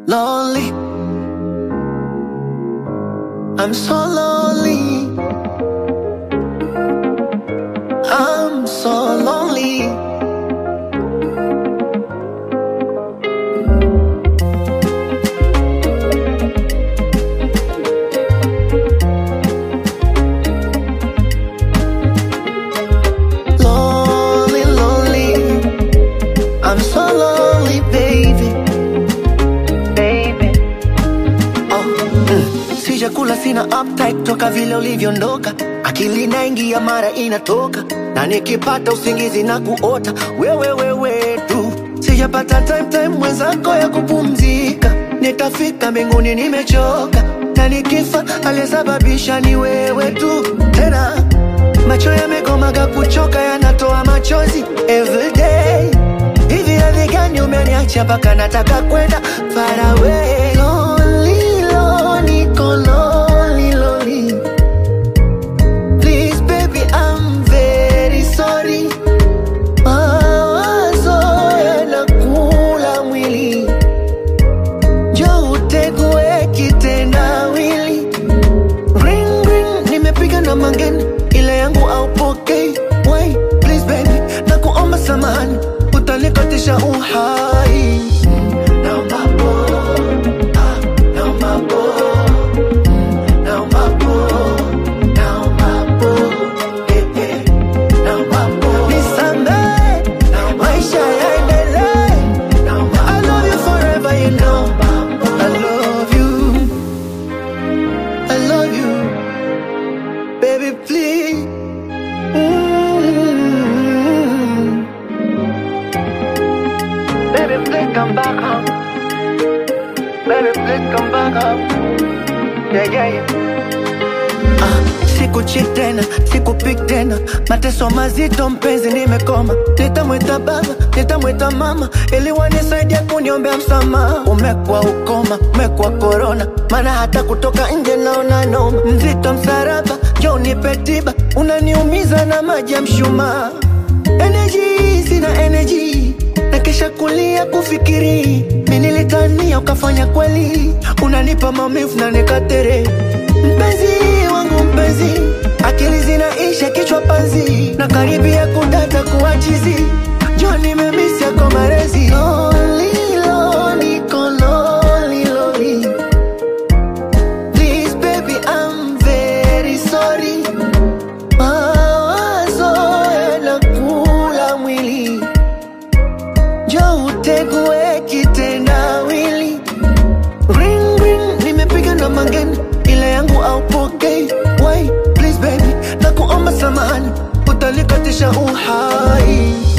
lonely. I'm so lonely. I'm so lonely. Lonely, lonely. I'm so lonely, baby. Baby. Oh, mm. Sijakula sina appetite toka vile ulivyoondoka, akili inaingia mara inatoka, na nikipata usingizi na kuota wewe wewe tu. Sijapata time time mwenzako ya kupumzika, nitafika mbinguni nimechoka, na nikifa aliyesababisha ni wewe tu tena macho yamekomaga kuchoka yanatoa machozi everyday hivi hadhi gani umeniacha mpaka nataka kwenda far away lonely, lonely, niko lonely, lonely. Please baby I'm very sorry mawazo yanakula mwili jo utegue kitendawili Ring ring, nimepiga na mangeni, ile yangu aupokei. Wait, please baby, na kuomba samahani, utanikatisha uhai. Naomba po- ah, naomba po- mm, naomba po- naomba po- eh, eh, naomba po- Nisamehe, maisha yaendelee. I love you forever, you know. I love you. I love you, baby, please. Mm. Baby, please come back home. Baby, please come back home. Yeah, yeah, yeah. Ah, sikuchi tena, sikupik tena, mateso mazito mpenzi, nimekoma. Nitamwita baba, nitamwita mama, ili wanisaidia kuniombea msamaha. Umekuwa ukoma, umekuwa korona, maana hata kutoka nje naona noma. Mzito msaraba, jo nipe tiba, unaniumiza na maji ya mshumaa. Energy, sina energy na kesha kulia kufikiri mi nilitania ukafanya kweli unanipa maumivu na nikatere mpenzi wangu mpenzi akili zinaisha kichwa panzi na karibia kudata kuachizi jo nimemisi yako marezi Lonely, lonely, niko lonely, lonely. Please baby I'm very sorry mawazo yanakula mwili jo utegue kitendawili ring ring nimepiga na mangeni ile yangu aupokei Wait, please baby na kuomba samahani utanikatisha uhai